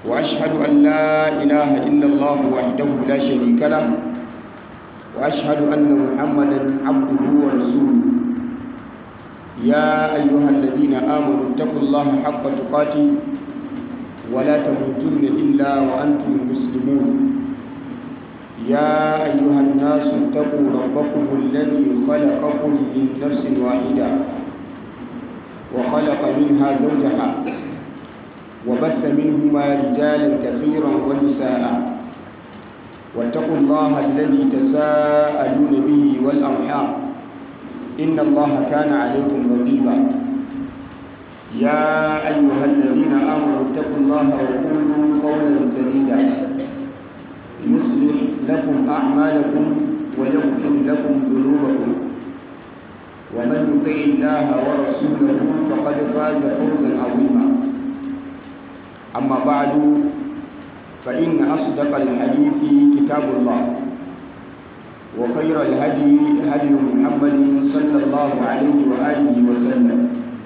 وأشهد أن لا إله إلا الله وحده لا شريك له وأشهد أن محمدا عبده ورسوله يا أيها الذين آمنوا اتقوا الله حق تقاته ولا تموتن إلا وأنتم مسلمون يا أيها الناس اتقوا ربكم الذي خلقكم من نفس واحدة وخلق منها زوجها وبث منهما رجالا كثيرا ونساء واتقوا الله الذي تساءلون به والأرحام إن الله كان عليكم رقيبا يا أيها الذين آمنوا اتقوا الله وقولوا قولا سديدا يصلح لكم أعمالكم ويغفر لكم ذنوبكم ومن يطع الله ورسوله فقد فاز فوزا عظيما أما بعد فإن أصدق الحديث كتاب الله وخير الهدي هدي محمد صلى الله عليه وآله وسلم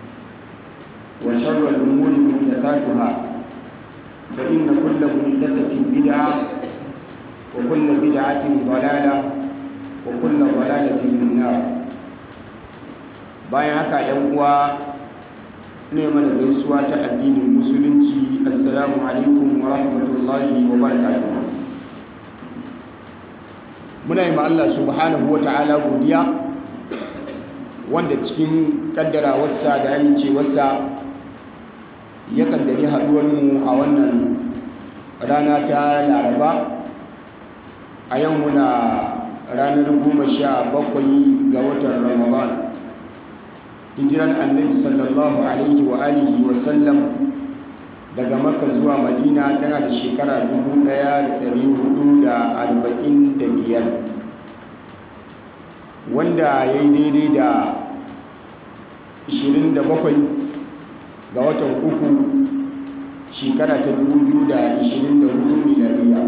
وشر الأمور محدثاتها فإن كل محدثة بدعة وكل بدعة ضلالة وكل ضلالة في النار bayan haka ‘yan uwa ne mana gaisuwa ta addinin musulunci assalamu alaikum wa rahmatullahi wa barakatuh muna yi Allah subhanahu wa ta'ala godiya wanda cikin kaddarawarsa da amincewarsa ya kaddari haduwarmu a wannan rana ta laraba a yau muna ranar goma sha bakwai ga watan ramadan hijiran annabi sallallahu alaihi wa alihi wa sallam daga makka zuwa madina tana da shekara 1445 wanda ya yi daidai da 27 ga watan uku shekara ta 2024 miladiya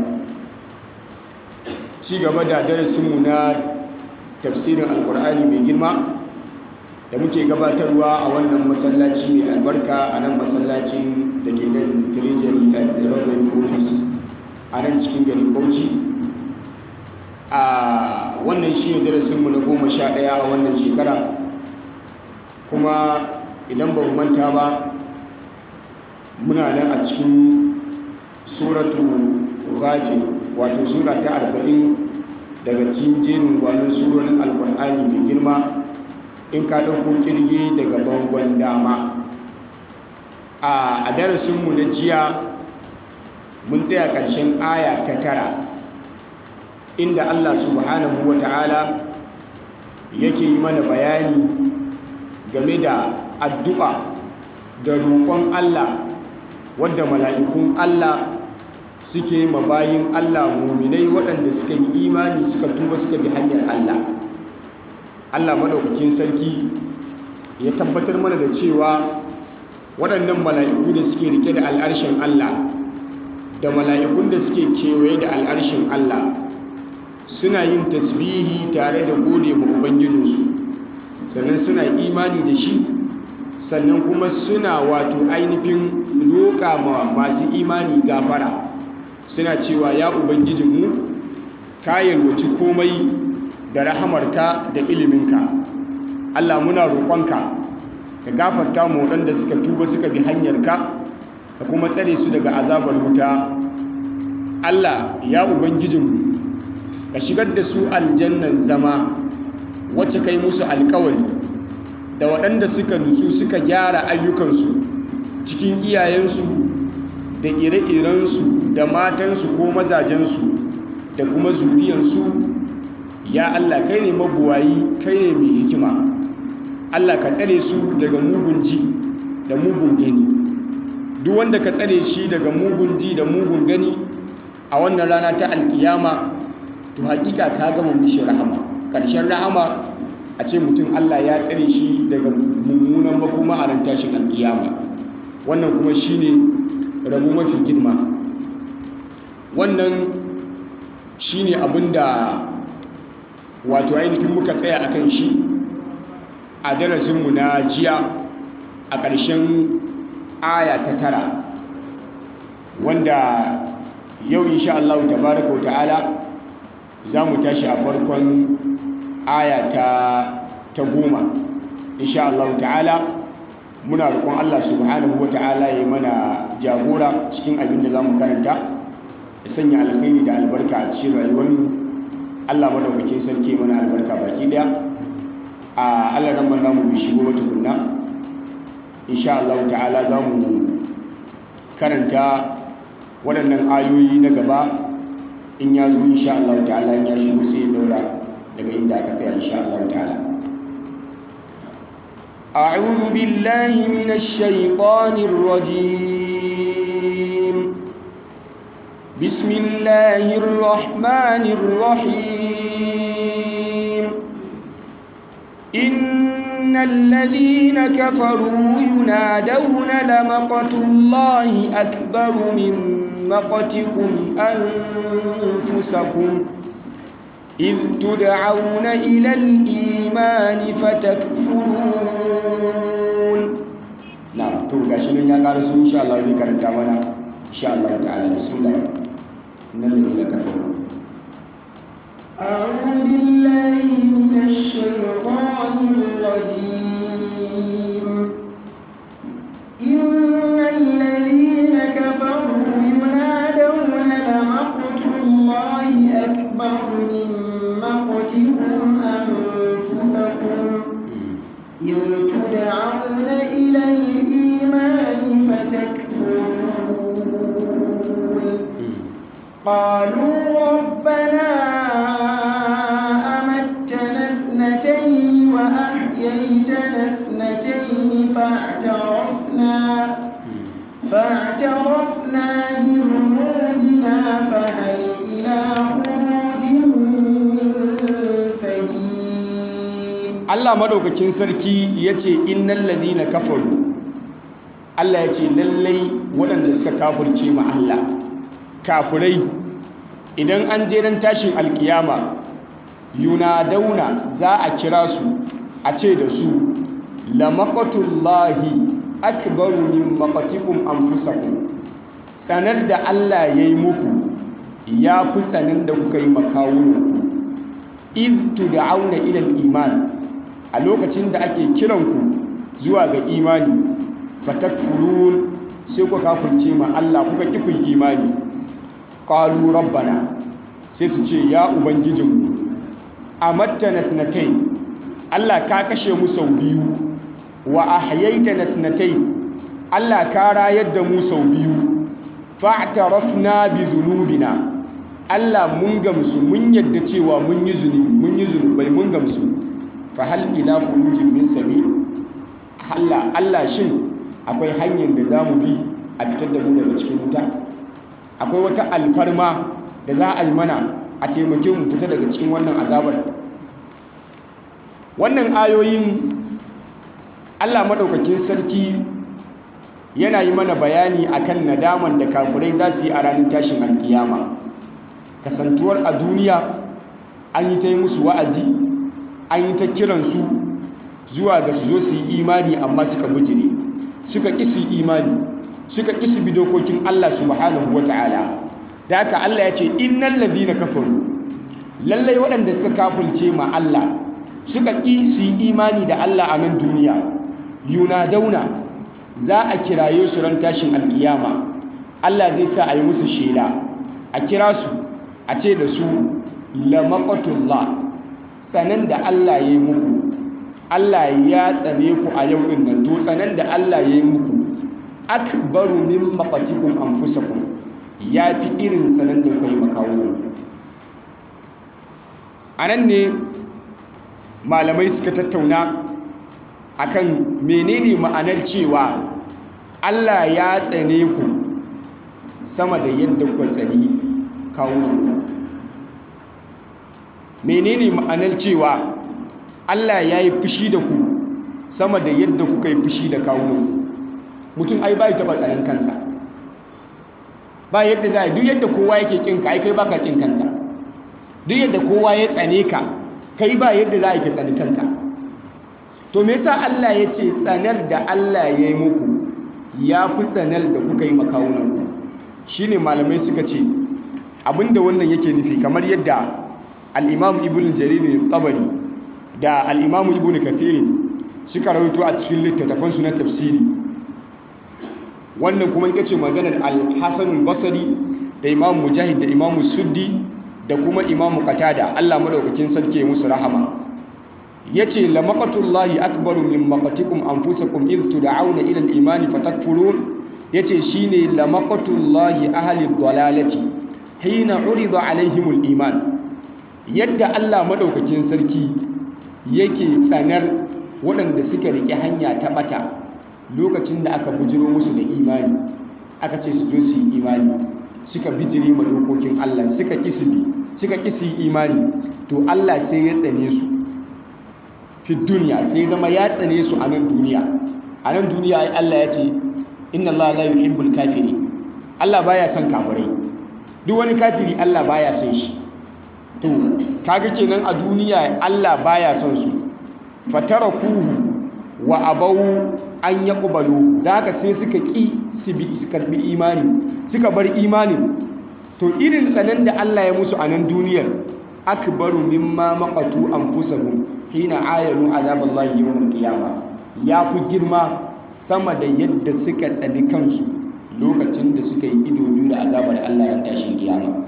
ci gaba da darasinmu na tafsirin alkur'ani mai girma da muke gabatarwa a wannan masallaci mai albarka a nan masallacin da ke nan treasury and development office a nan cikin garin bauchi a wannan shi ne darasinmu na goma sha ɗaya a wannan shekara kuma idan ba mu manta ba muna nan a cikin suratu ghafir wato sura ta arba'in daga cikin jerin gwanon surorin alkur'ani mai girma in ka ɗauko kirge daga bangon dama a darasinmu na jiya mun tsaya ƙarshen aya ta tara inda allah subhanahu wa ta'ala yake yi mana bayani game da addu'a da roƙon allah wadda mala'ikun allah suke mabayin allah muminai waɗanda suka yi imani suka tuba suka bi hanyar allah Allah madaukakin sarki ya tabbatar mana da cewa waɗannan mala'iku da suke rike da al'arshin Allah da mala'ikun da suke kewaye da al'arshin Allah suna yin tasbihi tare da gode ma Ubangijinsu sannan suna imani da shi sannan kuma suna wato ainihin roƙa ma masu imani gafara suna cewa ya Ubangijinmu ka yalwaci komai da rahamarka da iliminka Allah muna roƙonka ka gafarta mu waɗanda suka tuba suka bi hanyarka ka kuma tsare su daga azabar wuta Allah ya ubangijinmu ka shigar da su aljannan zama wacce kai musu alkawari da waɗanda suka nutsu suka gyara ayyukansu cikin iyayensu da ire-irensu da matansu ko mazajensu da kuma zuriyansu ya Allah kai ne mabuwayi kai ne mai hikima Allah ka tsare su daga mugun ji da mugun gani duk wanda ka tsare shi daga mugun ji da mugun gani a wannan rana ta alkiyama to hakika ka gama mishi rahama ƙarshen rahama a ce mutum Allah ya tsare shi daga mummunan makoma a ran tashin alkiyama wannan kuma shine rabu mafi girma wannan shine abinda wato ainihin muka tsaya akan shi a darasinmu na jiya a ƙarshen aya ta tara wanda yau insha Allah tabaraka wa ta'ala za mu tashi a farkon aya ta ta goma insha Allah ta'ala muna roƙon Allah subhanahu wa ta'ala ya mana jagora cikin abin da za mu karanta ya sanya alkhairi da albarka a cikin rayuwarmu Allah madaukakin sarki mana albarka baki daya a Allah ran manna mu shigo wata kunna insha Allah ta'ala za mu karanta waɗannan ayoyi na gaba in ya zo insha Allah ta'ala in ya shigo sai ya daura daga inda aka tsaya insha Allah ta'ala أعوذ بالله من الشيطان الرجيم بسم الله الرحمن الرحيم إن الذين كفروا ينادون لمقت الله أكبر من مقتكم أنفسكم إذ تدعون إلى الإيمان فتكفرون نعم تو gashi nan ya karaso insha Allah zai karanta mana insha Allah ta'ala bismillah innal ladina kafaru أعوذ بالله من الشيطان الرجيم إن الذين كفروا ينادون لمقت الله أكبر من مقتكم أنفسكم إذ تدعون إلى الإيمان فتكفرون قالوا ربنا أمتنا اثنتين وأحييتنا اثنتين فاعترفنا فاعترفنا بذنوبنا فهل إلى خروج من سبيل Allah madaukakin sarki yace innal ladina kafaru Allah yace lallai waɗanda suka kafirce ma Allah kafirai idan an je ran tashin alkiyama yunadawna za a kira su a ce da su lamaqatullahi akbaru min maqatikum anfusakum tsanar da Allah yayi muku ya fi tsanin da kuka yi makawunanku iz tud'auna ila al-iman a lokacin da ake kiranku zuwa ga imani fatakfurun sai ku kafirce ma Allah kuka ki kun imani qalu rabbana sai su ce ya ubangijinmu amattana thnatayn Allah ka kashe mu sau biyu wa ahyaytana thnatayn Allah ka rayar da mu sau biyu fa'tarafna bi dhunubina Allah mun gamsu mun yadda cewa mun yi zunubi mun yi zunubai mun gamsu fa hal ila khurujin min sabil Allah Allah shin akwai hanyar da zamu bi a fitar da mu daga cikin wuta akwai wata alfarma da za a yi mana a taimake mu fita daga cikin wannan azabar wannan ayoyin Allah madaukakin sarki yana yi mana bayani akan nadaman da kafirai za su yi a ranar tashin alkiyama kasantuwar a duniya an yi ta yi musu wa'azi an yi ta kiransu zuwa ga su zo su yi imani amma suka bujire suka ƙi su yi imani suka ƙi su bi dokokin Allah subhanahu wata'ala da haka Allah ya ce innal ladina kafaru lallai waɗanda suka kafulce ma Allah suka ƙi su yi imani da Allah a nan duniya yunadauna za a kiraye su ran tashin alkiyama Allah zai sa a yi musu shela a kira su a ce da su lamaqatullah tsanan da Allah ya yi muku Allah ya tsane ku a yau din nan to tsanan da Allah ya yi muku akbaru min maqatikum anfusakum ya fi irin tsanan da kai makawo anan ne malamai suka tattauna akan menene ma'anar cewa Allah ya tsane ku sama da yadda ku tsani kawunanku menene ma'anar cewa Allah ya yi fushi da ku sama da yadda kuka yi fushi da kawunanku mutum ai bai taɓa tsanin kansa ba yadda za a duk yadda kowa yake kinka ai kai baka kin kanka duk yadda kowa ya tsane ka kai ba yadda za a yi ka tsani kanka to me yasa Allah ya ce tsanar da Allah ya yi muku ya fi tsanar da kuka yi makawunanku shine malamai suka ce abinda wannan yake nufi kamar yadda al-imam ibn jarir tabari da al-imam ibn kathir suka rawaito a cikin littattafansu na tafsiri wannan kuma ita ce maganar al-hasan al-basri da imam mujahid da imam suddi da kuma imam qatada Allah madaukakin sarki ya musu rahama yace la maqatullahi akbaru min maqatikum anfusakum id tud'auna ila al-iman fatakfurun yace shine la maqatullahi ahli dhalalati hina urida alaihim al-iman yadda Allah madaukakin sarki yake tsanar waɗanda suka riƙe hanya ta ɓata lokacin da aka bujiro musu da imani aka ce su zo su yi imani suka bijire ma dokokin Allah suka kisibi suka kisi imani to Allah sai ya tsane su fi duniya sai zama ya tsane su a nan duniya a nan duniya ai Allah ya ce inna Allah la yuhibbul kafiri Allah baya son kafirai duk wani kafiri Allah baya son shi to kaga kenan a duniya Allah baya son su fatarakuhu wa abau an yaqbalu da haka sai suka ki su bi su karbi imani suka bar imani to irin tsanan da Allah ya musu a nan duniyar akbaru mimma maqatu anfusahum hina ayanu azaballahi yawmal qiyama ya fi girma sama da yadda suka tsani kansu lokacin da suka yi ido biyu da azabar Allah ran tashin kiyama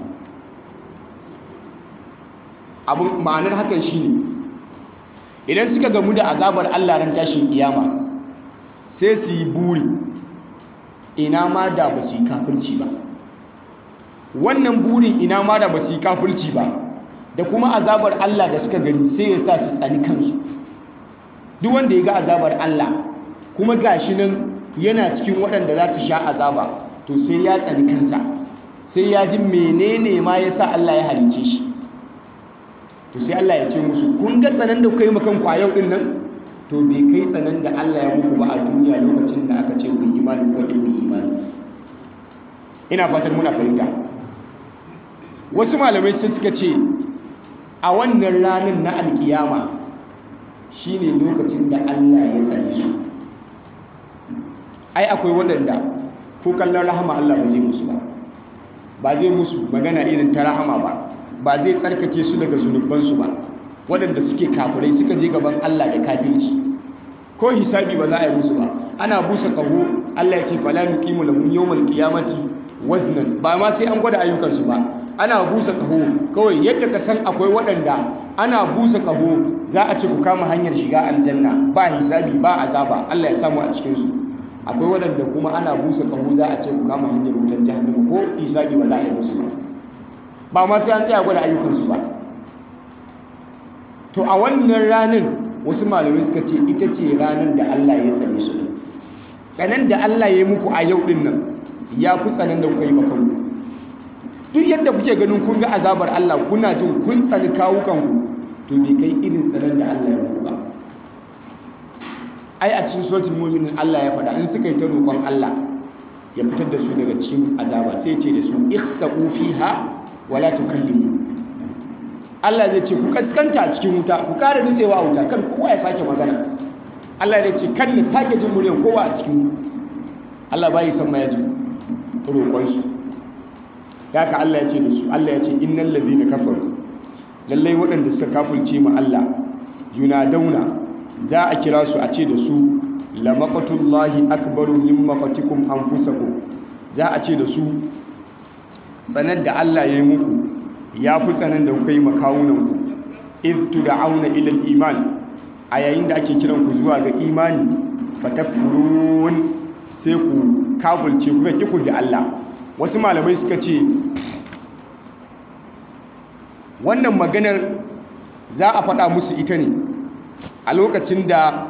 abun ma'anar hakan shine idan suka gamu da azabar Allah ran tashin kiyama sai su yi buri ina ma da ba su yi kafirci ba wannan burin ina ma da ba su yi kafirci ba da kuma azabar Allah da suka gani sai ya sa su tsani kansu duk wanda ya ga azabar Allah kuma gashi nan yana cikin waɗanda za su sha azaba to sai ya tsani kansa sai ya ji menene ma ya sa Allah ya halice shi to sai Allah ya ce musu kun ga tsanan da kuka yi makanku a yau din nan to bai kai tsanan da Allah ya muku ba a duniya lokacin da aka ce ku imani ko ku imani ina fatan muna fahimta wasu malamai sai suka ce a wannan ranar na alkiyama shine lokacin da Allah ya tsare su ai akwai waɗanda ko kallon rahama Allah ba zai musu ba ba zai musu magana irin ta rahama ba ba zai tsarkake su daga zunubansu ba waɗanda suke kafirai suka je gaban Allah da kafirci ko hisabi ba za a yi musu ba ana busa ƙaho Allah ya ce fala nuqimu lahum yawmal qiyamati waznan ba ma sai an gwada ayyukansu ba ana busa ƙaho kawai yadda ka san akwai waɗanda ana busa ƙaho za a ce ku kama hanyar shiga aljanna ba hisabi ba azaba Allah ya samu a cikin su akwai waɗanda kuma ana busa ƙaho za a ce ku kama hanyar wutar jahannama ko hisabi ba za a yi musu ba ba ma sai an tsaya gwada ayyukansu ba to a wannan ranar wasu malamai suka ce ita ce ranar da Allah ya tsane su tsanan da Allah ya yi muku a yau din nan ya fi tsanan da kuka yi makanku duk yadda kuke ganin kun ga azabar Allah kuna jin kun tsani kawukanku to bai kai irin tsanan da Allah ya muku ba ai a cikin suratul mu'minin Allah ya faɗa in suka yi ta roƙon Allah ya fitar da su daga cikin azaba sai ce da su ikhsaqu fiha wala tukallimu Allah zai ce ku kaskanta a cikin wuta ku kare nutsewa a wuta kan kowa ya sake magana Allah zai ce kan ni sake jin muryar kowa a cikin Allah bai san ma ya ji roƙon su haka Allah ya ce da su Allah ya ce innal ladina kafaru lallai waɗanda suka kafirce mu Allah yunadawna za a kira su a ce da su lamaqatullahi akbaru min maqatikum anfusakum za a ce da su tsanar da Allah ya yi muku ya fi tsanan da kuka yi makawunanku iz tud'auna ila al-iman a yayin da ake kiran ku zuwa ga imani fatakfurun sai ku kafulce kuka ki ku da Allah wasu malamai suka ce wannan maganar za a faɗa musu ita ne a lokacin da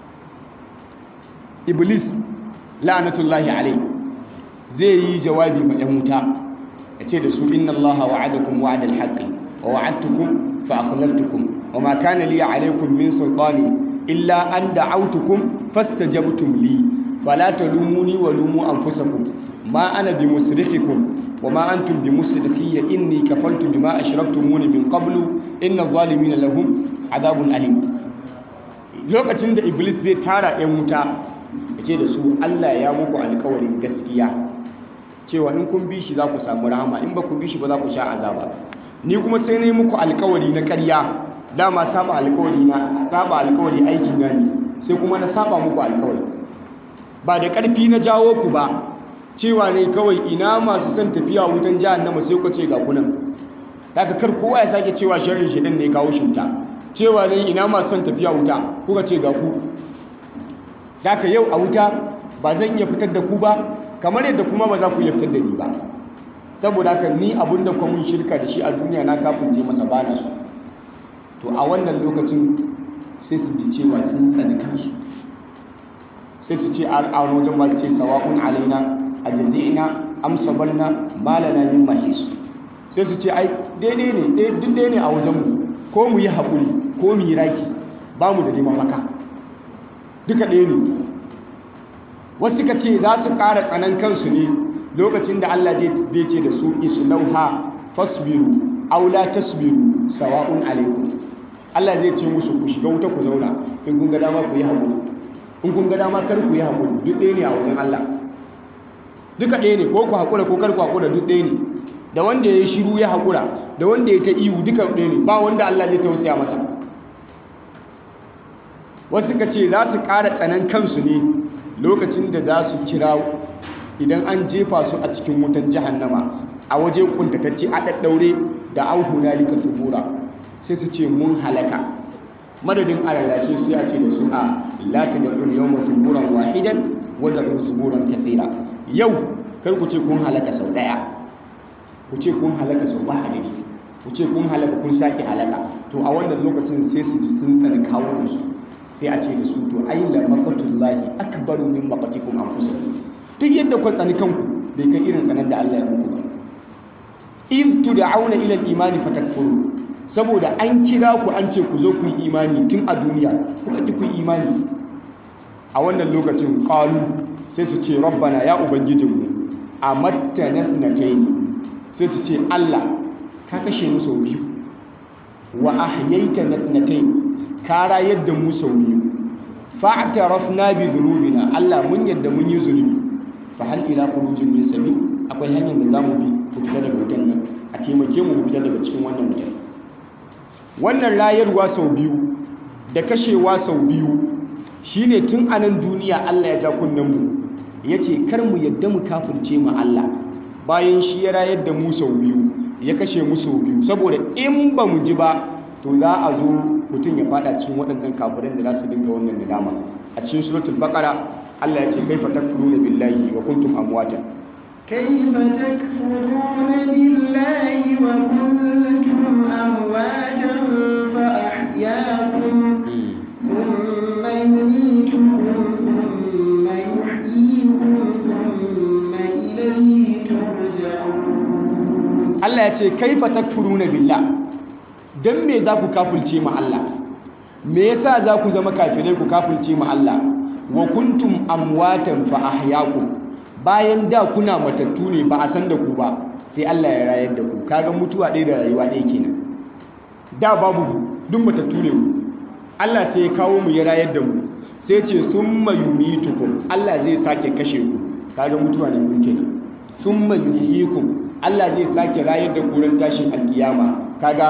iblis la'anatullahi alai zai yi jawabi ma 'yan wuta ya ce da su inna allaha wa'adakum wa'adal haqqi wa wa'adtukum fa akhlaftukum wa ma kana li alaykum min sultani illa an da'awtukum fastajabtum li fala talumuni wa lumu anfusakum ma ana bimusrikhikum wa ma antum bimusrikhiyya inni kafartu bima ashraktumuni min qablu inna adh-dhalimina lahum adhabun alim lokacin da iblis zai tara 'yan wuta ya ce da su Allah ya muku alƙawarin gaskiya cewa in kun bi shi za ku samu rahama in ba ku bi shi ba za ku sha azaba ni kuma sai na yi muku alkawari na ƙarya dama saba alkawari na saba alkawari aiki na ne sai kuma na saba muku alkawari ba da ƙarfi na jawo ku ba cewa ne kawai ina masu son tafiya wutan jahannama sai ku ce ga kunan daga kar kowa ya sake cewa sharrin shi ne kawo shi wuta cewa ne ina masu son tafiya wuta kuka ce ga ku daga yau a wuta ba zan iya fitar da ku ba kamar yadda kuma ba za ku iya fitar da ni ba saboda haka ni abin da kuma mun shirka da shi a duniya na kafince masa bana su to a wannan lokacin sai su ji cewa sun tsani kansu sai su ce a wajen ba su ce sawa'un alaina a jazi'ina am sabarna malana min mahis sai su ce ai daidai ne duk ɗaya ne a wajenmu ko mu yi haƙuri ko mu yi raki ba mu da neman maka duka ɗaya ne wasu ka ce za su ƙara tsanan kansu ne lokacin da Allah zai ce da su islauha fasbiru aula tasbiru sawa'un alaikum Allah zai ce musu ku shiga wuta ku zauna in kun ga dama ku yi haƙuri in kun ga dama kar ku yi haƙuri duk ɗaya ne a wajen Allah duka ɗaya ne ko ku haƙura ko kar ku haƙura duk ɗaya ne da wanda ya shiru ya haƙura da wanda ya ta ihu duka ɗaya ne ba wanda Allah zai tausaya masa wasu ka ce za su ƙara tsanan kansu ne lokacin da za su kira idan an jefa su a cikin wutan jahannama a waje kuntatacce a ɗaɗɗaure da an hunalika subura sai su ce mun halaka madadin alalashe su ya ce da su a lati da ɗin yau suburan wahidan wadda ɗin suburan kathira yau kar ku ce kun halaka sau ɗaya ku ce kun halaka sau ba adadi ku ce kun halaka kun sake halaka to a wannan lokacin sai su ji sun tsani kawo su sai a ce da su to ai la maqatullahi akbaru min maqatikum anfusakum duk yadda ku tsani kanku bai kai irin tsanar da Allah ya muku ba in tud'auna ila al-imani fatakfuru saboda an kira ku an ce ku zo ku yi imani tun a duniya kuka ki ku yi imani a wannan lokacin qalu sai su ce rabbana ya ubangijinmu amattana sanatayn sai su ce Allah ka kashe mu sau biyu wa ahyaytana sanatayn ka rayar da mu sau biyu fa'tarafna bi dhunubina Allah mun yadda mun yi zunubi fa hal ila khurujin min sabil akwai hanyar da zamu bi ku fita daga wutan nan a taimake mu fita daga cikin wannan wutan wannan rayarwa sau biyu da kashewa sau biyu shine tun a nan duniya Allah ya ja kunnen mu yace kar mu yadda mu kafirce mu Allah bayan shi ya rayar da mu sau biyu ya kashe mu sau biyu saboda in ba mu ji ba to za a zo mutum ya fada cikin waɗannan kafirin da za su dinga wannan nadama a cikin suratul baqara Allah ya ce kaifa takfuruna billahi wa kuntum amwatan كيف تكفرون بالله وكنتم أمواتا فأحياكم ثم يميتكم ثم يحييكم ثم إليه ترجعون Allah ya ce kaifa takfuruna billah dan me za ku kafulce ma Allah me yasa za ku zama kafirai ku kafulce ma Allah wa kuntum amwatan fa ahyaakum bayan da kuna matattu ne ba a san da ku ba sai Allah ya rayar da ku kaga mutuwa ɗaya da rayuwa ɗaya kenan da babu ku duk matattu ne ku Allah sai ya kawo mu ya rayar da mu sai ce summa yumitukum Allah zai sake kashe ku kaga mutuwa ne kun kenan summa yuhyikum Allah zai sake rayar da ku ran tashin alkiyama kaga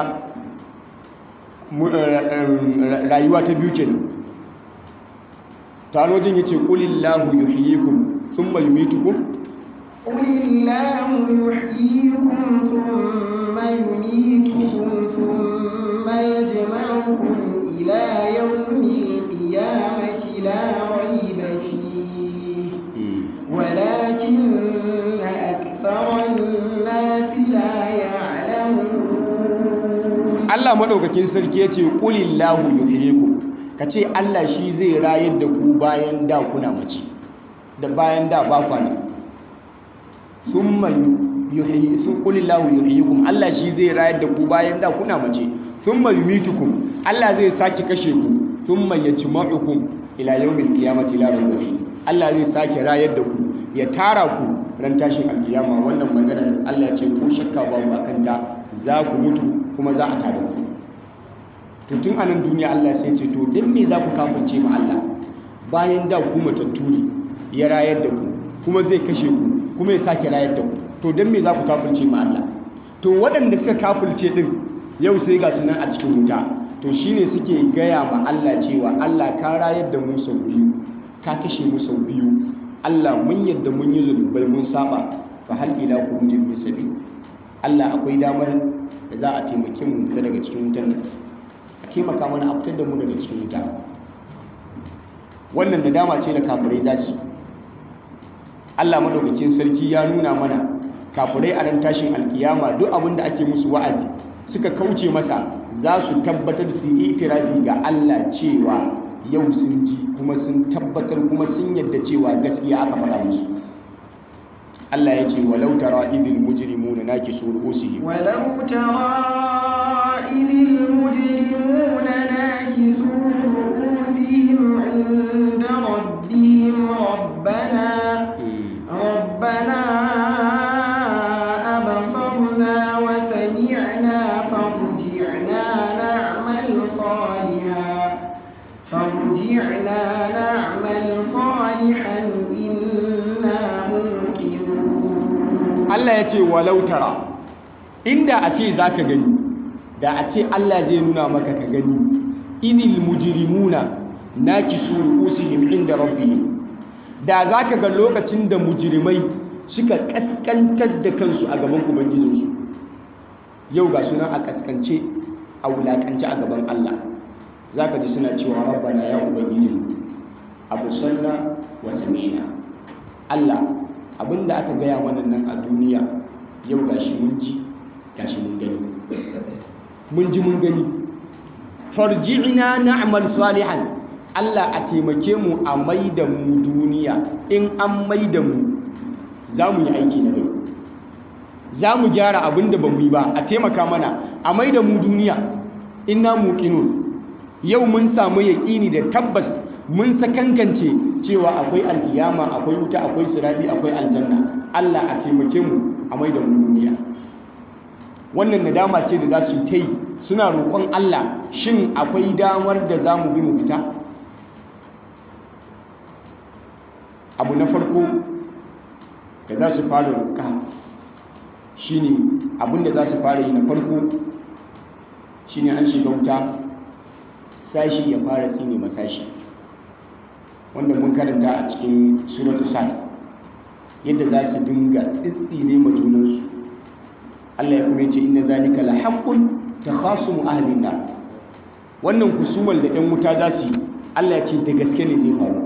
rayuwa ta biyu kenan tanojin yace qulillahu yuhyikum thumma yumitukum قل الله يحييكم ثم يميتكم ثم يجمعكم إلى يوم القيامة لا ريب فيه ولكن أكثر الناس لا يعلمون Allah madaukakin sarki yace qulillahu yuhyikum kace Allah shi zai rayar da ku bayan da kuna mace da bayan da ba kwana thumma yuhyi sun qulillahu yuhyikum Allah shi zai rayar da ku bayan da kuna mace thumma yumitukum Allah zai saki kashe ku thumma yajma'ukum ila yawmil qiyamati la rayba fihi Allah zai sake rayar da ku ya tara ku ran tashin alkiyama wannan magana Allah ya ce ko shakka babu akan ta za ku mutu kuma za a tada ku to tun a nan duniya Allah sai ce to dan me za ku kafirce ma Allah bayan da ku matattu ne ya rayar da ku kuma zai kashe ku kuma ya sake rayar da ku to don me za ku kafirce ma Allah to waɗanda suka kafirce din yau sai ga sunan a cikin wuta to shine suke gaya ma Allah cewa Allah ka rayar da mu sau biyu ka kashe mu sau biyu Allah mun yadda mun yi zunubai mun saba fa hal ila khurujin min sabil Allah akwai damar da za a taimake mu fita daga cikin wutan nan a taimaka mana a fitar da mu daga cikin wuta wannan da dama ce da kafirai za su Allah madaukakin sarki ya nuna mana kafirai a ran tashin alkiyama duk abin da ake musu wa'azi suka kauce masa za su tabbatar su yi itirafi ga Allah cewa yau sun ji kuma sun tabbatar kuma sun yadda cewa gaskiya aka faɗa musu Allah ya ce walau tara idil mujrimuna nakisu ru'usihim ولو ترى إذ المجرمون ناكسوا رؤوسهم عند ربهم ربنا ربنا أبصرنا وسمعنا فارجعنا نعمل صالحا فارجعنا نعمل صالحا إنا موقنون Allah ya ce walau tara inda a ce za ka gani da a ce Allah zai nuna maka ka gani idil mujrimuna nakisu ru'usihim inda rabbihim da za ka ga lokacin da mujrimai suka kaskantar da kansu a gaban ubangijinsu yau ga suna a kaskance a wulakance a gaban Allah za ka ji suna cewa rabbana ya ubangijinmu abu sanna wa samina Allah abinda aka gaya mana nan a duniya yau gashi mun ji gashi mun gani mun ji mun gani farji'ina na'mal salihan Allah a taimake mu a maida mu duniya in an maida mu za mu yi aiki na gari za mu gyara abin da ba mu yi ba a taimaka mana a maida mu duniya inna muqinun yau mun samu yaƙini da tabbas mun sakankance cewa akwai alkiyama akwai wuta akwai sirabi akwai aljanna Allah a taimake mu a mai da mu duniya wannan nadama ce da za su ta yi suna roƙon Allah shin akwai damar da za mu bi mu fita abu na farko da za su fara roƙa shine abin da za su fara yi na farko shine an shiga wuta sashi ya fara tsine masashi wanda mun karanta a cikin suratu sad yadda za su dinga tsitsine ma junansu Allah ya kuma ce inna zalika la haqqun takhasumu ahlin nar wannan kusumar da ɗan wuta za su yi Allah ya ce da gaske ne zai faru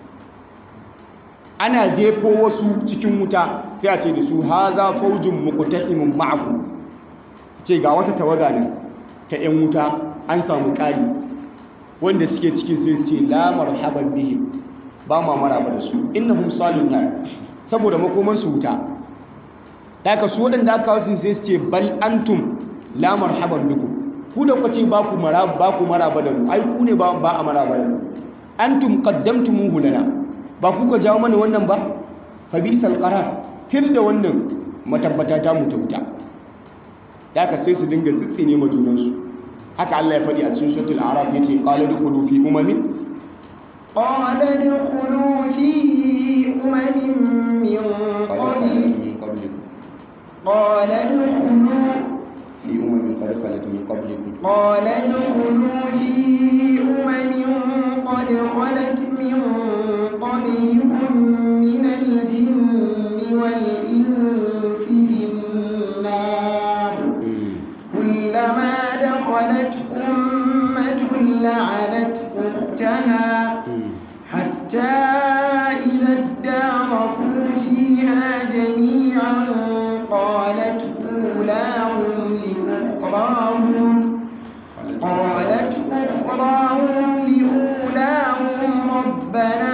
ana jefo wasu cikin wuta sai a ce da su haza faujin muqtahimun ma'akum ce ga wata tawaga ne ta 'yan wuta an samu ƙari wanda suke cikin sai su ce la marhaban bihim ba ma maraba da su innahum salun nar saboda makoman su wuta daga su wadanda aka kawo sai su ce bal antum la marhaban bikum ku da kwace ba ku maraba ba ku maraba da mu ai ku ne ba ba a maraba da mu antum qaddamtumuhu lana ba ku ka jawo mana wannan ba fa bisal qarar tir da wannan matabbata ta mu ta wuta daga sai su dinga tsitsine ma junansu haka Allah ya faɗi a cikin suratul a'raf yace qala dukhulu fi umamin قال ادخلوا في أمم من قبل قال ادخلوا في أمم قد خلت من قبلكم قال ادخلوا في أمم قد خلت من قبلكم من الجن والإنس في النار كلما دخلت أمة لعنت أختها حتى إذا اداركوا فيها جميعا قالت أولاهم لأخراهم قالت أخراهم لأولاهم ربنا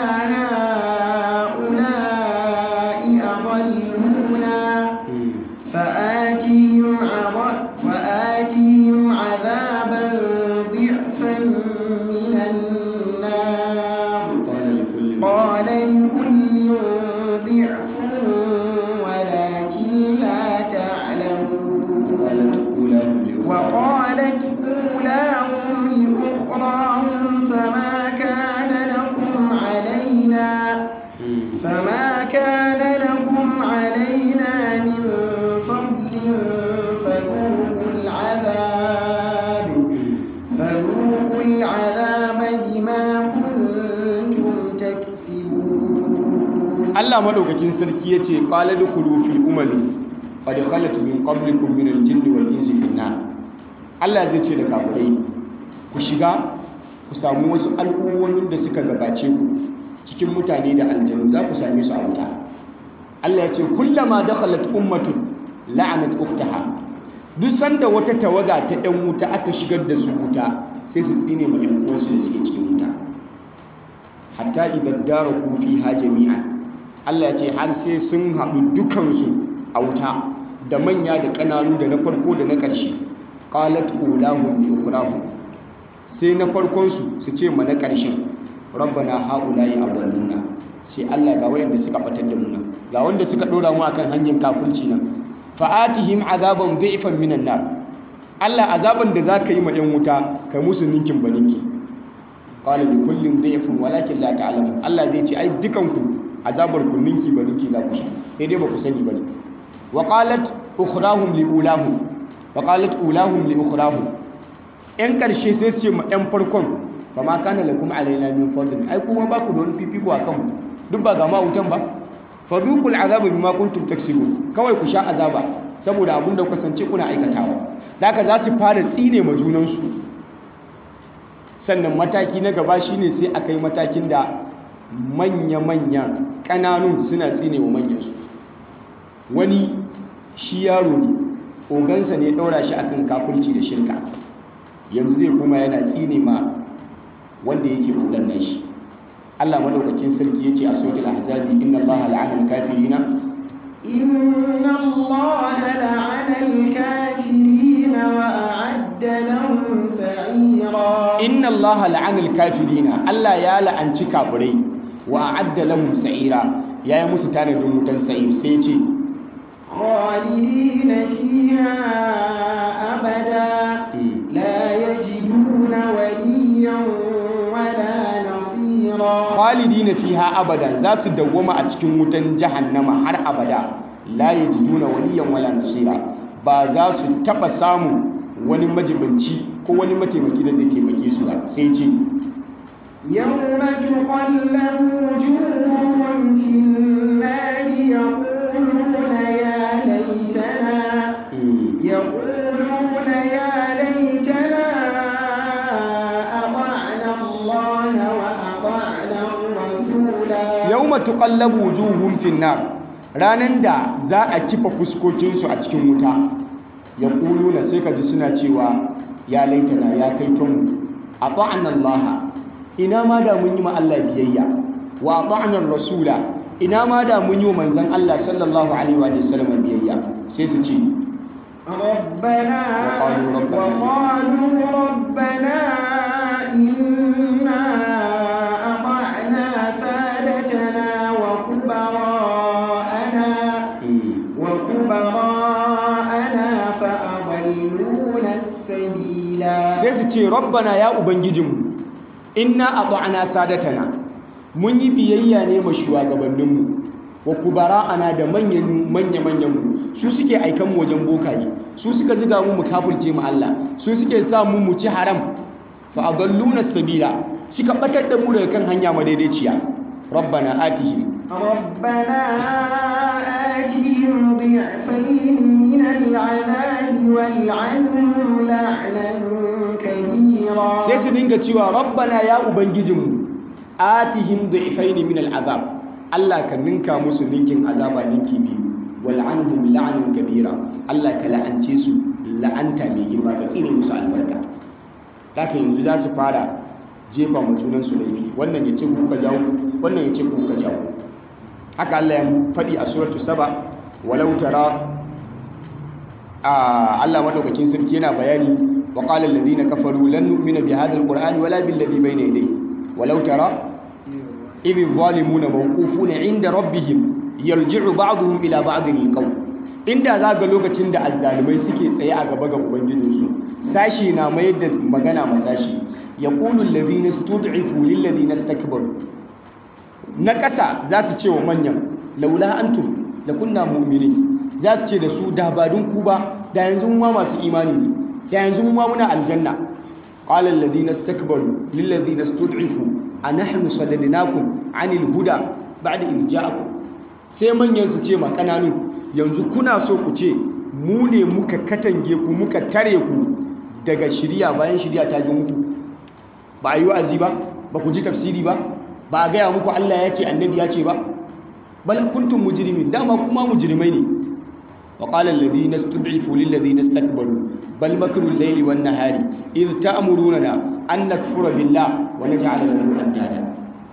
هؤلاء أضلونا فآتيهم عذاب فآتيهم عذابا ضعفا من النار قال لكل قال لكل ضعف ولكن لا تعلمون قالت أولاهم لأخراهم وقالت أولاهم لأخراهم فما كان لكم علينا فما كان لكم علينا Allah madaukakin sarki yace qala dukhulu fi umami qad khalat min qablikum min al-jinni wal insi fin nar Allah zai ce da kafirai ku shiga ku samu wasu al'ummomin da suka gabace ku cikin mutane da aljanu za ku same su a wuta Allah ya ce kullama dakhalat ummatun la'anat ukhtaha duk sanda wata tawaga ta ɗan wuta aka shigar da su wuta sai su tsine ma ɗan uwansu da suke cikin wuta hatta idan daraku fiha jami'an Allah ya ce har sai sun haɗu dukansu a wuta da manya da ƙananu da na farko da na ƙarshe qalat ulahum li ukhrahum sai na farkon su su ce ma na ƙarshen rabbana haula'i adalluna sai Allah ga wayanda suka batar da mu nan ga wanda suka dora mu akan hanyar kafirci nan fa'atihim azaban dhifan minan nar Allah azaban da zaka yi ma ɗan wuta kai musu ninkin baninki qala li kullin dhifun walakin la ta'lamun Allah zai ce ai dukan ku azabar ku ninki baninki za ku sha sai dai ba ku sani bane wa qalat ukhrahum li ulahum wa qalat ulahum li ukhrahum yan karshe sai su ce ma yan farkon fa ma kana lakum alaina min fadlin ai kuma ba ku da wani fifiko akan mu duk ba ga ma wutan ba fadukul azaba bima kuntum taksibun kawai ku sha azaba saboda abin da kasance kuna aikatawa haka za su fara tsine ma junansu sannan mataki na gaba shine sai a kai matakin da manya-manya ƙananun suna tsine wa manyansu wani shi yaro ne ogansa ne ɗaura shi akan kafulci da shirka yanzu zai kuma yana tsine ma wanda yake ogan nan shi Allah madaukakin sarki yace a suratul ahzabi inna allaha la'ana al-kafirina inna allaha la'ana al-kafirina wa a'adda lahum sa'ira inna allaha la'ana al-kafirina Allah ya la'anci kafirai wa a'adda lahum sa'ira yayi musu tanadin wutan sa'ir sai yace khalidina fiha abada la yajiduna waliyan wala khalidina fiha abadan za su dawwama a cikin wutan jahannama har abada la yajiduna waliyan wala nasira ba za su taba samu wani majibinci ko wani mataimaki da zai taimake su ba sai ce yawma tuqallabu wujuhum fin nari yaquluna ya laitana yaquluna ya laitana yawma tuqallabu wujuhum fin nar ranan da za a kifa fuskokinsu a cikin wuta yaquluna sai kaji suna cewa ya laitana ya kai tonmu ata'ana Allah ina ma da mun yi ma Allah biyayya wa ata'ana rasula ina ma da mun yi wa manzon Allah sallallahu alaihi wa sallam biyayya sai su ce ربنا وقالوا ربنا وقالوا ربنا إنا أطعنا سادتنا وكبراءنا وكبراءنا فأضلونا السبيلا sai su ce rabbana ya ubangijinmu inna ata'na sadatana mun yi biyayya ne ma shugabanninmu wa kubara'ana da manyan manya manyan su suke aikan mu wajen bokaye su suka ziga mu mu kafirce mu Allah su suke sa mu mu ci haram fa adalluna sabila suka batar da mu daga kan hanya madaidaiciya rabbana atihim ربنا آتهم ضعفين من العذاب والعنهم لعنا كبيرا sai su dinga cewa rabbana ya ubangijinmu atihim dhifaini min al'azab Allah ka ninka musu ninkin azaba ninki biyu wal'anhum la'nan kabira Allah ka la'ance su la'anta mai girma ka tsine musu albarka haka yanzu za su fara jefa ma junan su laifi wannan ya ce ku ka jawo wannan ya ce ku ka jawo haka Allah ya faɗi a suratu saba walau tara Allah madaukakin sarki yana bayani wa qala alladhina kafaru lan nu'mina bi hadha alqur'ani wala bil ladhi bayna yadayhi walau tara idh adh-dhalimuna mawqufuna 'inda rabbihim yarji'u ba'dhum ila ba'dhin alqawl inda za ga lokacin da azzalimai suke tsaye a gaba ga ubangijinsu sashi na mayar da magana ma sashi yaqulu alladhina istud'ifu lil ladhina istakbaru na ƙasa za su ce wa manyan laula antum da kunna mu'minin za su ce da su da ba dun ku ba da yanzu mu ma masu imani ne da yanzu mu ma muna aljanna qala alladhina istakbaru lil ladhina istud'ifu anahnu sadadnakum 'anil huda ba'da idh ja'akum sai manyan su ce ma kananu yanzu kuna so ku ce mu ne muka katange ku muka tare ku daga shirya bayan shirya ta ji muku ba a yi wa'azi ba ba ku ji tafsiri ba ba a gaya muku Allah ya ce annabi ya ce ba bal kuntum mujrimin dama kuma mujrimai ne wa qala alladhina istud'ifu lil ladhina istakbaru bal makru al-layli wan nahari id ta'muruna an nakfura billah wa naj'ala lahu andada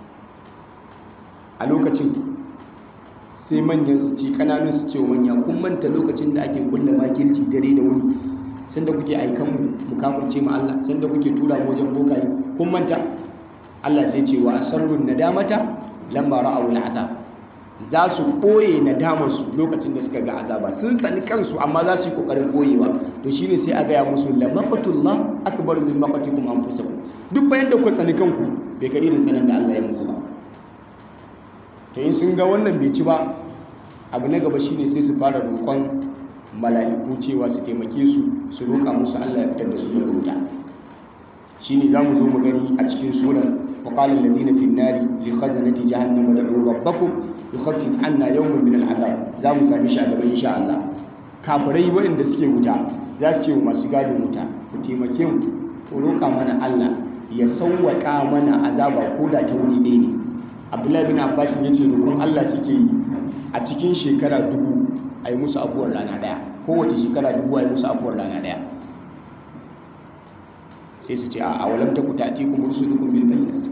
a lokacin sai manyan su ci kananun su ce wa manya kun manta lokacin da ake kulla makirci dare da wuni sanda kuke aikan mu mu kafirce mu Allah sanda kuke tura mu wajen bokaye kun manta Allah sai ce wa asarrun nadamata lamma ra'aw al'azab za su koye nadamar su lokacin da suka ga azaba sun tsani kansu amma za su yi kokarin koyewa to shine sai a gaya musu la maqatullah akbar min maqatikum anfusakum duk bayan da ku tsani kanku bai kai irin tsanan da Allah ya muku ba to in sun ga wannan bai ci ba abu na gaba shine sai su fara roƙon mala'iku cewa su taimake su su roƙa musu Allah ya fitar da su daga wuta shine zamu zo mu gani a cikin suran وقال الذين في النار لخزنة جهنم ادعوا ربكم يخفف عنا يوما من العذاب zamu sami shi a gaba insha Allah kafirai waɗanda suke wuta za su ce wa masu gadin wuta ku taimake mu ku roƙa mana Allah ya sauwaƙa mana azaba ko da ta wuri ɗaya ne Abdullahi bin Abbas ya ce roƙon Allah suke yi a cikin shekara dubu a yi musu abuwar rana ɗaya kowace shekara dubu a yi musu abuwar rana ɗaya sai su ce a awalam ta kuta ti kuma rusu dukun bil bayyinat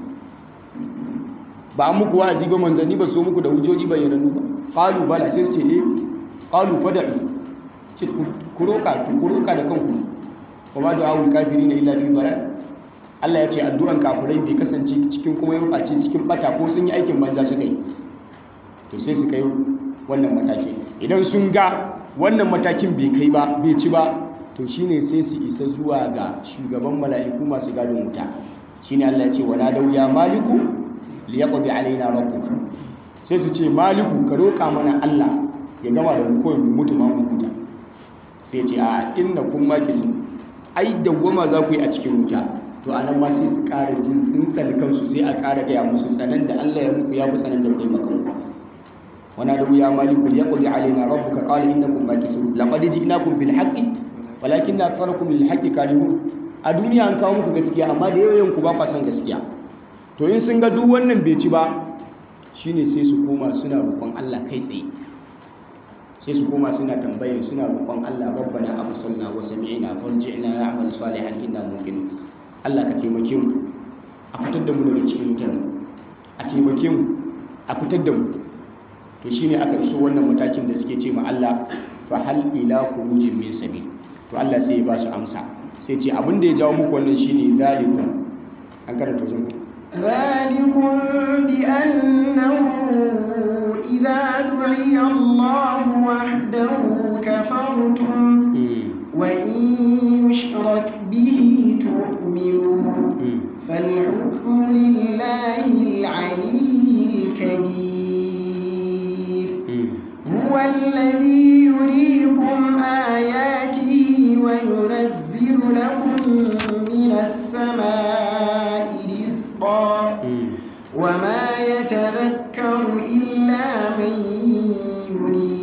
ba an muku wa'azi ba manzanni ba so muku da hujjoji bayyanannu ba qalu bala sai su ce eh qalu fada'u ce ku roka ku roka da kanku kuma da awul kafirin illa fi dalal Allah ya ce addu'an kafirai bai kasance cikin kuma yin face cikin bata ko sun yi aikin banza suka yi to sai su kai wannan mataki idan sun ga wannan matakin bai kai ba bai ci ba to shine sai su isa zuwa ga shugaban mala'iku masu gadin wuta shine Allah ya ce wala dau ya maliku liyaqdi alaina rabbuk sai su ce maliku ka roka mana Allah ya gama da mu ko mu mutu ma mu huta sai ce a inna kun makisu ai dawwama za ku yi a cikin wuta to anan ma sai su ƙara jin sun tsani kansu sai a ƙara gaya musu tsanan da Allah ya muku ya fi tsanan da kai maka muku wana da ya maliku liyaqdi alaina rabbuka qala innakum makisun laqad ji'nakum bil haqqi walakin na aksarakum lil haqqi karihun a duniya an kawo muku gaskiya amma da yawan ku ba kwa son gaskiya to in sun ga duk wannan bai ci ba shine sai su koma suna roƙon Allah kai tsaye sai su koma suna tambayin suna roƙon Allah rabbana absalna wa sami'na farji'na na'mal salihan inna muqinun Allah ka taimake mu a fitar da mu daga cikin wutar a taimake mu a fitar da mu to shine aka iso wannan matakin da suke ce ma Allah fa hal ila khurujin min sabil to Allah sai ya ba su amsa sai ce abin da ya jawo muku wannan shine zalikum an karanta wajen ku ذلكم بأنه إذا دعي الله وحده كفرتم وإن يشرك به تؤمنوا فالحكم لله العلي الكبير هو الذي يريكم آياته وينزل لكم من السماء رزقا وما يتذكر إلا من ينيب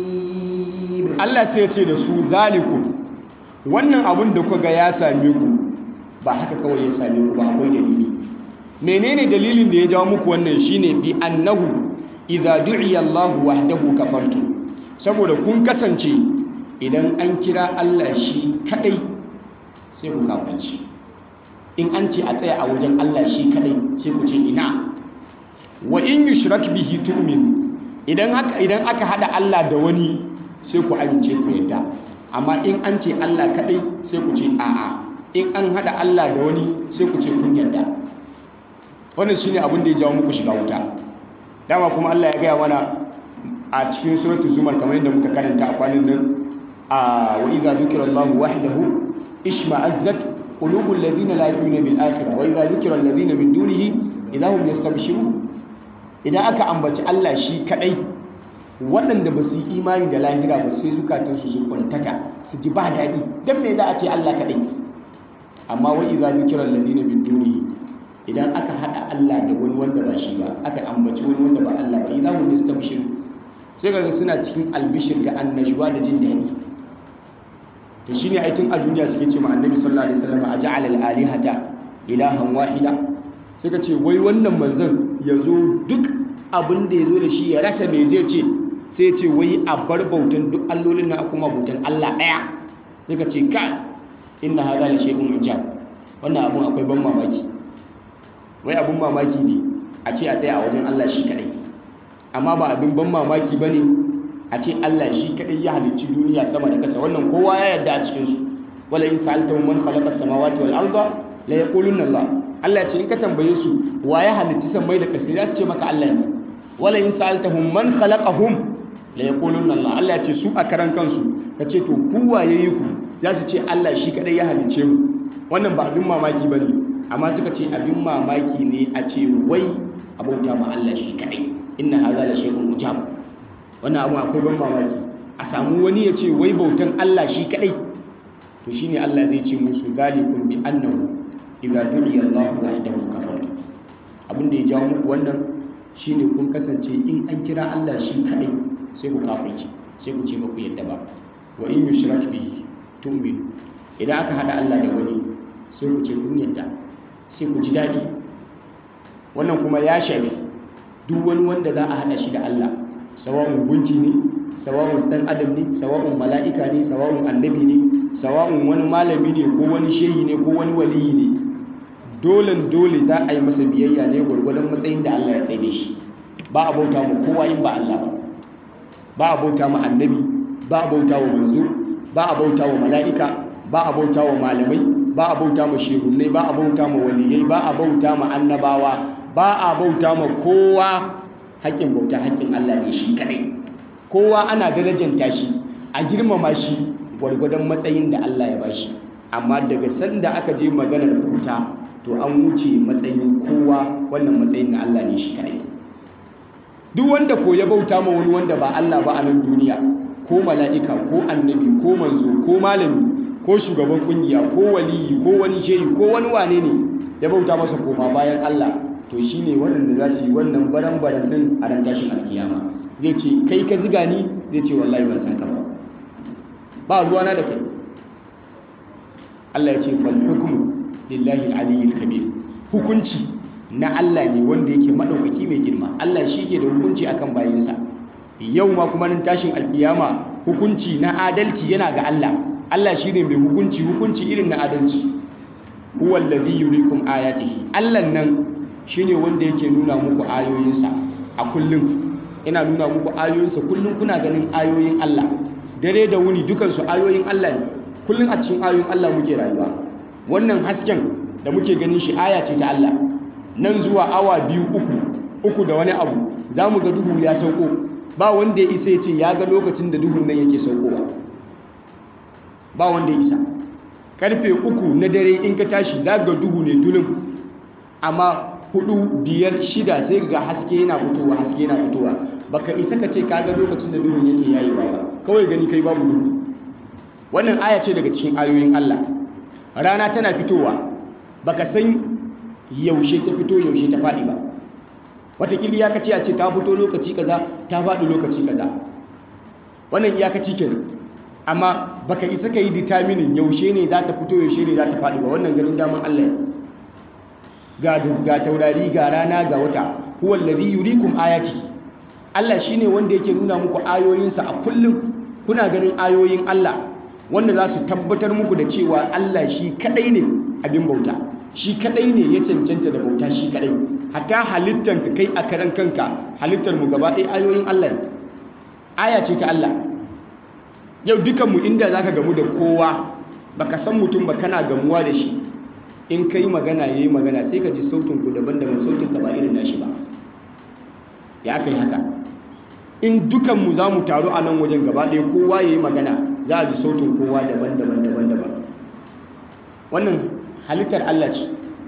Allah sai ya ce da su zalikum wannan abun da kuka ya same ku ba haka kawai ya same ku ba akwai dalili menene dalilin da ya jawo muku wannan shine bi annahu idza du'iya Allahu wahdahu kafartu saboda kun kasance idan an kira Allah shi kadai sai ku kafirci in an ce a tsaya a wajen Allah shi kadai sai ku ce ina wa in yushrak bihi tu'min idan haka idan aka hada Allah da wani sai ku amince ku yadda amma in an ce Allah kadai sai ku ce a'a in an hada Allah da wani sai ku ce kun yadda wannan shine abin da ya jawo muku shiga wuta dama kuma Allah ya gaya mana a cikin suratul zumar kamar yadda muka karanta a kwanan nan a wa idza dhukira Allah wahdahu ishma'azzat qulubul ladina la yu'minuna bil akhirah wa idza dhukira alladhina min dunihi idza hum yastabshirun idan aka ambaci Allah shi kadai waɗanda ba su yi imani da lahira ba sai zukatansu su kwantaka su ji ba daɗi don me za a ce Allah kaɗai amma wa idza zikira alladhina min dunihi idan aka hada Allah da wani wanda ba shi ba aka ambaci wani wanda ba Allah ba idza hum yastabshiru sai kaga suna cikin albishir da annashuwa da jin daɗi to shine ai tun a duniya suke ce ma annabi sallallahu alaihi wasallam aja'al al-alihata ilahan wahida suka ce wai wannan manzon ya zo duk abin da ya zo da shi ya rasa me zai ce sai ce wai a bar bautan duk allolin na kuma bautan Allah ɗaya suka ce ka inna hadha la shay'un ijab wannan abun akwai ban mamaki wai abun mamaki ne a ce a tsaya a wajen Allah shi kadai amma ba abin ban mamaki bane a ce Allah shi kadai ya halicci duniya sama da kasa wannan kowa ya yarda a cikin su wala in sa'altahum man khalaqa as-samawati wal arda la yaquluna Allah Allah ce in ka tambaye su wa ya halicci sammai da ƙasa za su ce maka Allah ne wala in sa'altahum man khalaqahum la yaquluna Allah Allah ce su a karan kansu ka ce to ku waye yi ku za su ce Allah shi kadai ya halicce mu wannan ba abin mamaki bane amma suka ce abin mamaki ne a ce wai abauta ma Allah shi kadai inna hadha la shay'un ujab wannan abu akwai ban mamaki a samu wani ya ce wai bautan Allah shi kadai to shine Allah zai ce musu zalikum bi annahu idza du'iya Allah wahdahu kafartu abin da ya jawo muku wannan shine kun kasance in an kira Allah shi kadai sai ku kafirci sai ku ce ba ku yadda ba wa in yushrak bihi tu'minu idan aka hada Allah da wani sai ku ce kun yadda sai ku ji dadi wannan kuma ya shafi duk wani wanda za a hada shi da Allah sawa'un gunki ne sawa'un dan adam ne sawa'un mala'ika ne sawa'un annabi ne sawa'un wani malami ne ko wani shehi ne ko wani waliyi ne dole dole za a yi masa biyayya ne gwargwadon matsayin da Allah ya tsaye shi ba a bauta mu kowa in ba Allah ba ba a bauta mu annabi ba a bauta wa manzo ba a bauta wa mala'ika ba a bauta wa malamai ba a bauta mu shehunai ba a bauta mu waliyai ba a bauta mu annabawa ba a bauta mu kowa haƙƙin bauta haƙƙin Allah ne shi kadai kowa ana darajanta shi a girmama shi gwargwadon matsayin da Allah ya bashi amma daga sanda aka je maganar bauta to an wuce matsayin kowa wannan matsayin na Allah ne shi kadai duk wanda ko ya bauta ma wani wanda ba Allah ba a nan duniya ko mala'ika ko annabi ko manzo ko malami ko shugaban kungiya ko waliyi ko wani shehi ko wani wane ne ya bauta masa koma bayan Allah to shine waɗanda za su yi wannan baran-baran din a ran tashin alkiyama zai ce kai ka ziga ni zai ce wallahi ban san ka ba ba ruwana da kai Allah ya ce fal hukmu lillahi aliyyil kabir hukunci na Allah ne wanda yake madaukaki mai girma Allah shi ke da hukunci akan bayinsa yau ma kuma nan tashin alkiyama hukunci na adalci yana ga Allah Allah shi ne mai hukunci hukunci irin na adalci huwa allazi yurikum ayatihi Allah nan shine wanda yake nuna muku ayoyinsa a kullum ina nuna muku ayoyinsa kullum kuna ganin ayoyin Allah dare da wuni dukansu ayoyin Allah ne kullum a cikin ayoyin Allah muke rayuwa wannan hasken da muke ganin shi aya ce ta Allah nan zuwa awa biyu uku uku da wani abu za mu ga duhu ya sauko ba wanda ya isa ya ce ya ga lokacin da duhun nan yake saukowa ba wanda ya isa karfe uku na dare in ka tashi za ga duhu ne tulun amma hudu biyar shida sai ga haske yana fitowa haske yana fitowa baka isa ka ce ka ga lokacin da duhun yake yayewa ba kawai gani kai babu duhu wannan aya ce daga cikin ayoyin Allah rana tana fitowa baka san yaushe ta fito yaushe ta faɗi ba watakila ya kace a ce ta fito lokaci kaza ta faɗi lokaci kaza wannan iyakaci kenan amma baka isa ka yi determining yaushe ne za ta fito yaushe ne za ta faɗi ba wannan ganin daman Allah ga ga taurari ga rana ga wata huwa allazi yurikum ayati Allah shine wanda yake nuna muku ayoyinsa a kullum kuna ganin ayoyin Allah wanda za su tabbatar muku da cewa Allah shi kadai ne abin bauta shi kadai ne ya cancanta da bauta shi kadai hatta halittar ka kai a karan kanka halittar mu gaba ɗaya ayoyin Allah ne aya ce ta Allah yau dukanmu inda zaka gamu da kowa baka san mutum ba kana gamuwa da shi in kai magana yayi magana sai ka ji sautin ku daban-daban sautin ka ba irin nashi ba ya kai haka in dukanmu za mu taru a nan wajen gaba ɗaya kowa yayi magana za a ji sautin kowa daban-daban daban-daban wannan halittar Allah ce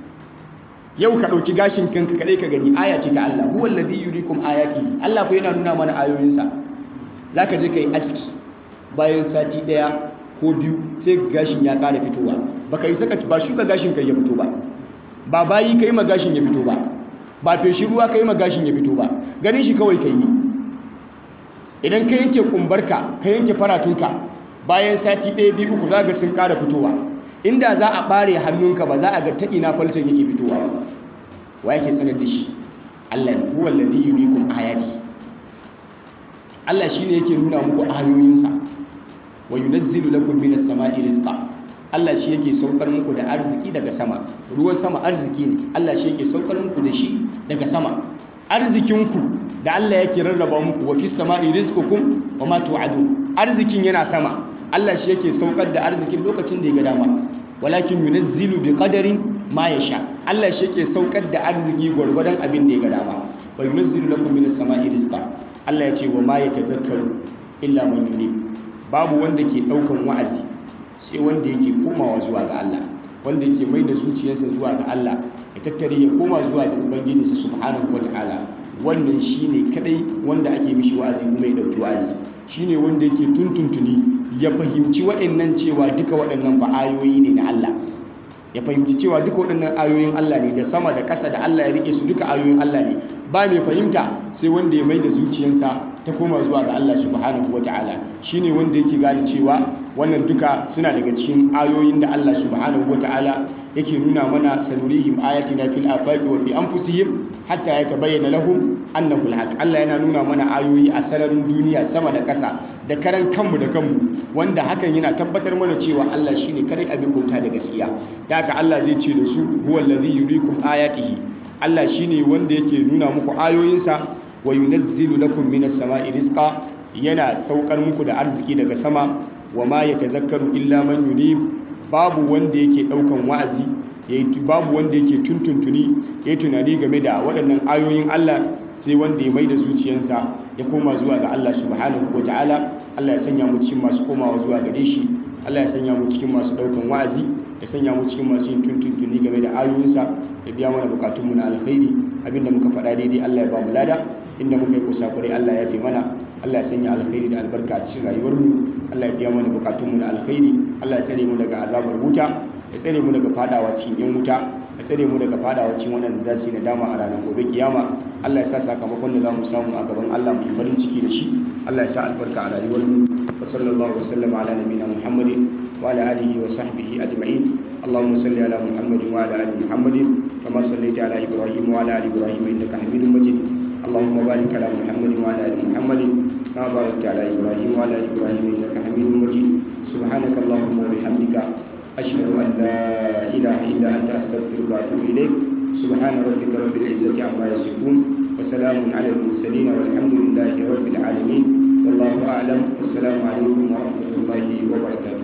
yau ka ɗauki gashin kanka kaɗai ka gani aya ce ta Allah huwa alladhi yurikum ayati Allah fa yana nuna mana ayoyinsa zaka je kai aski bayan sati ɗaya ko biyu sai gashin ya ƙara fitowa baka yi saka ba shuka gashin kai ya fito ba ba bayi kai ma gashin ya fito ba ba feshi ruwa kai ma gashin ya fito ba ganin shi kawai kai yi idan ka yanke kumbarka ka yanke faratunka bayan sati ɗaya biyu uku za ga sun ƙara fitowa inda za a ɓare hannunka ba za a ga ta ina falcen yake fitowa ba wa yake sanar da shi Allah ne huwa alladhi yuriikum ayati Allah shine yake nuna muku ayoyinsa wa yunazzilu lakum minas sama'i rizqa Allah shi yake saukar muku da arziki daga sama ruwan sama arziki ne Allah shi yake saukar muku da shi daga sama arzikinku da Allah yake rarraba muku wa fis sama'i rizqukum wa ma tu'adun arzikin yana sama Allah shi yake saukar da arzikin lokacin da ya ga dama walakin yunazzilu bi qadarin ma yasha Allah shi yake saukar da arziki gwargwadon abin da ya ga dama wa yunazzilu lakum minas sama'i rizqa Allah ya ce wa ma yatadhakkaru illa man yunib babu wanda ke daukan wa'azi sai wanda yake komawa zuwa ga Allah wanda yake mai da zuciyarsa zuwa ga Allah ya tattare ya koma zuwa ga ubangijinsa subhanahu wataala wannan shine kadai wanda ake mishi wa'azi kuma ya dauki wa'azi shine wanda yake tuntuntuni ya fahimci waɗannan cewa duka waɗannan ba ayoyi ne na Allah ya fahimci cewa duka waɗannan ayoyin Allah ne da sama da ƙasa da Allah ya rike su duka ayoyin Allah ne ba mai fahimta sai wanda ya mai da zuciyarsa ta koma zuwa ga Allah subhanahu wataala shine wanda yake gane cewa wannan duka suna daga cikin ayoyin da Allah subhanahu wataala yake nuna mana sanurihim ayatina fil afaqi wa fi anfusihim hatta yatabayyana lahum annahu alhaq Allah yana nuna mana ayoyi a sararin duniya sama da ƙasa da karan kanmu da kanmu wanda hakan yana tabbatar mana cewa Allah shine kare abin bauta da gaskiya da haka Allah zai ce da su huwa allazi yuriikum ayatihi Allah shine wanda yake nuna muku ayoyinsa wa yunazzilu lakum minas sama'i rizqa yana saukar muku da arziki daga sama wa ma yatazakkaru illa man yunib babu wanda yake daukan wa'azi yayi babu wanda yake tuntuntuni yayi tunani game da waɗannan ayoyin Allah sai wanda ya mai da zuciyarsa ya koma zuwa ga Allah subhanahu ta'ala. Allah ya sanya mu cikin masu komawa zuwa gare shi Allah ya sanya mu cikin masu daukan wa'azi ya sanya mu cikin masu yin tuntuntuni game da ayoyinsa ya biya mana bukatunmu na alkhairi abinda muka faɗa daidai Allah ya ba mu lada inda muka yi kusakurai Allah ya fi mana Allah ya sanya alkhairi da albarka a cikin rayuwarmu Allah ya biya mana bukatunmu na alkhairi Allah ya tsare mu daga azabar wuta ya tsare mu daga fadawa cikin yan wuta ya tsare mu daga fadawa cikin wannan da za su yi nadama a ranar gobe kiyama Allah ya sa sakamakon da za mu samu a gaban Allah mu farin ciki da shi Allah ya sa albarka a rayuwarmu wa sallallahu wa sallama ala nabiyina Muhammadin wa ala alihi wa sahbihi ajma'in اللهم صل على محمد وعلى ال محمد كما صليت على ابراهيم وعلى ال ابراهيم انك حميد مجيد اللهم بارك على محمد وعلى ال محمد كما باركت على ابراهيم وعلى ال ابراهيم انك حميد مجيد سبحانك اللهم وبحمدك اشهد ان لا اله الا انت استغفرك واتوب اليك سبحان ربك رب العزه عما يصفون وسلام على المرسلين والحمد لله رب العالمين والله اعلم والسلام عليكم ورحمه الله وبركاته